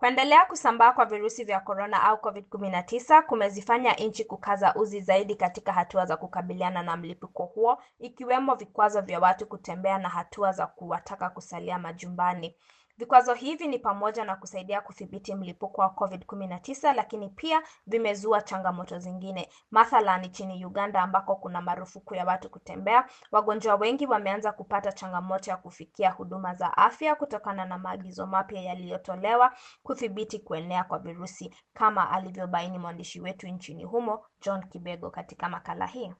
Kuendelea kusambaa kwa virusi vya korona au COVID-19 kumezifanya nchi kukaza uzi zaidi katika hatua za kukabiliana na mlipuko huo, ikiwemo vikwazo vya watu kutembea na hatua za kuwataka kusalia majumbani. Vikwazo hivi ni pamoja na kusaidia kudhibiti mlipuko wa COVID-19 lakini pia vimezua changamoto zingine. Mathalan nchini Uganda ambako kuna marufuku ya watu kutembea, wagonjwa wengi wameanza kupata changamoto ya kufikia huduma za afya kutokana na maagizo mapya yaliyotolewa kudhibiti kuenea kwa virusi, kama alivyobaini mwandishi wetu nchini humo John Kibego katika makala hii.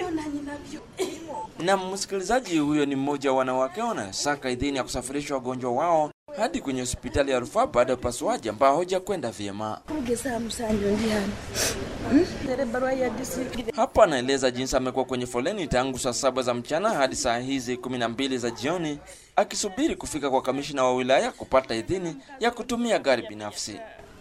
Na msikilizaji, huyo ni mmoja wa wanawake wanasaka idhini ya kusafirisha wagonjwa wao hadi kwenye hospitali ya rufaa baada ya upasuaji ambao haujakwenda vyema. Hapa anaeleza jinsi amekuwa kwenye foleni tangu saa saba za mchana hadi saa hizi kumi na mbili za jioni akisubiri kufika kwa kamishina wa wilaya kupata idhini ya kutumia gari binafsi.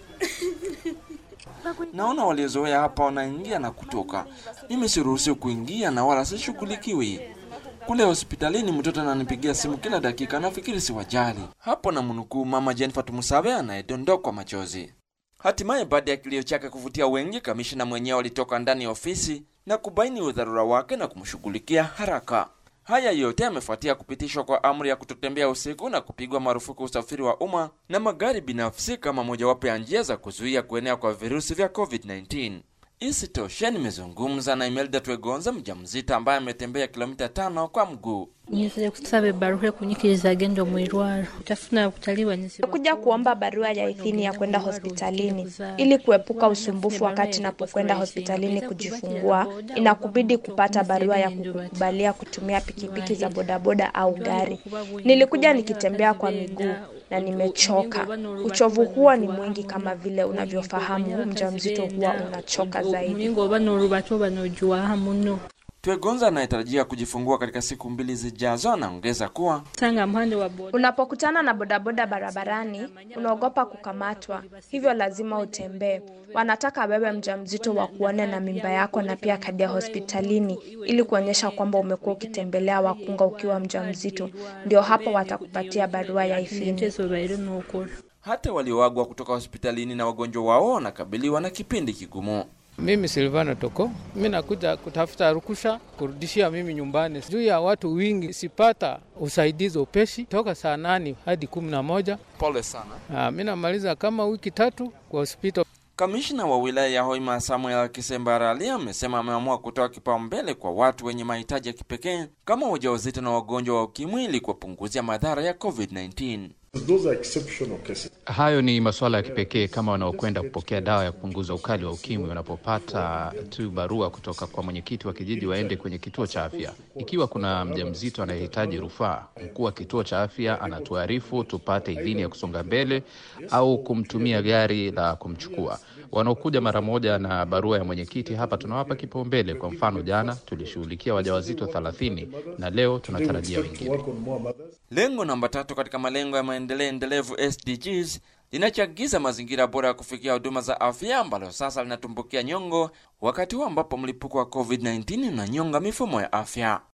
Naona waliozoea hapa wanaingia na kutoka, mimi siruhusiwi kuingia na wala sishughulikiwi. Kule hospitalini mtoto ananipigia simu kila dakika, nafikiri si wajali. Hapo na mnukuu mama Jennifer Tumusabe anayedondokwa machozi. Hatimaye baada ya kilio chake kuvutia wengi, kamishina mwenyewe alitoka ndani ya ofisi na kubaini udharura wake na kumshughulikia haraka. Haya yote yamefuatia kupitishwa kwa amri ya kutotembea usiku na kupigwa marufuku usafiri wa umma na magari binafsi kama mojawapo ya njia za kuzuia kuenea kwa virusi vya COVID-19. Isitoshe, nimezungumza na Imelda Twegonza, mjamzito ambaye ametembea kilomita tano kwa mguu. nyizire kusaba ebaruha kunyikiriza agenda mu irwaro tafuna kutaliwa kuja kuomba barua ya idhini ya kwenda hospitalini ili kuepuka usumbufu wakati napokwenda hospitalini kujifungua. Inakubidi kupata barua ya kukubalia kutumia pikipiki za bodaboda au gari. Nilikuja nikitembea kwa miguu na nimechoka. Uchovu huo ni mwingi, kama vile unavyofahamu, mjamzito huwa unachoka zaidi. ngoba norubato banojuwaha muno Twegonza anayetarajia kujifungua katika siku mbili zijazo anaongeza kuwa sanga mpande wa boda Unapokutana na bodaboda barabarani, unaogopa kukamatwa, hivyo lazima utembee. Wanataka wewe mjamzito wa kuone na mimba yako na pia kadi ya hospitalini ili kuonyesha kwamba umekuwa ukitembelea wakunga ukiwa mjamzito. Ndio hapo watakupatia barua ya idhini. ntezo baire nokora hata walioagwa kutoka hospitalini na wagonjwa wao wanakabiliwa na kipindi kigumu. Mimi Silvano Toko, mi nakuja kutafuta rukusha kurudishia mimi nyumbani. Juu ya watu wingi, sipata usaidizi upeshi toka saa nane hadi kumi na moja. Pole sana. Ah, mi namaliza kama wiki tatu kwa hospitali. Kamishna wa wilaya ya Hoima Samuel Kisembarali amesema ameamua kutoa kipaumbele kwa watu wenye mahitaji ya kipekee kama wajawazito na wagonjwa wa ukimwi ili kuwapunguzia madhara ya COVID-19. Those are exceptional cases. Hayo ni masuala ya kipekee kama wanaokwenda kupokea dawa ya kupunguza ukali wa ukimwi wanapopata tu barua kutoka kwa mwenyekiti wa kijiji waende kwenye kituo cha afya. Ikiwa kuna mjamzito anayehitaji rufaa, mkuu wa kituo cha afya anatuarifu tupate idhini ya kusonga mbele au kumtumia gari la kumchukua. Wanaokuja mara moja na barua ya mwenyekiti hapa tunawapa kipaumbele. Kwa mfano, jana tulishughulikia wajawazito 30 na leo tunatarajia wengine. Work on more mothers. Lengo namba tatu katika malengo ya maendeleo endelevu SDGs linachagiza mazingira bora ya kufikia huduma za afya ambalo sasa linatumbukia nyongo wakati huu ambapo mlipuko wa COVID-19 unanyonga mifumo ya afya.